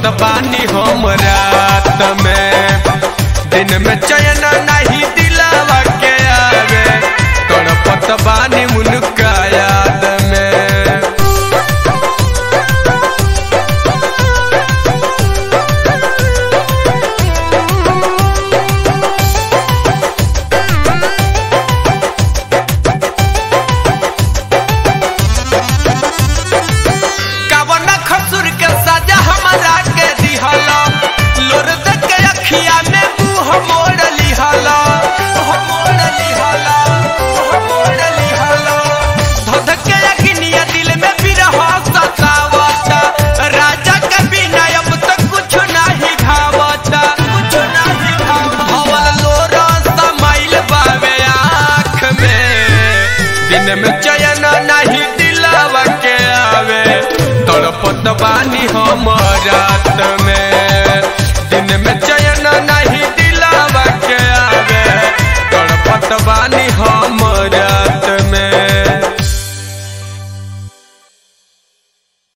बानी हम रात में दिन में चयन नहीं दिलावा के आवे तड़पत बानी उनका याद में कवन खसुर के सजा हमरा के दिहला लोर देख के अखिया में मुंह मोड़ लिहला मोड़ लिहला मोड़ लिहला धध के अखिनिया दिल में बिरह सतावता राजा के बिना अब तक कुछ नहीं भावता कुछ नहीं भावता भवल लोर समाइल बावे आँख में दिन में चयन नहीं दिलावा के आवे तड़पत बानी हम रात में दिन में चयन नहीं दिलावा के आवे तड़पत बानी हम रात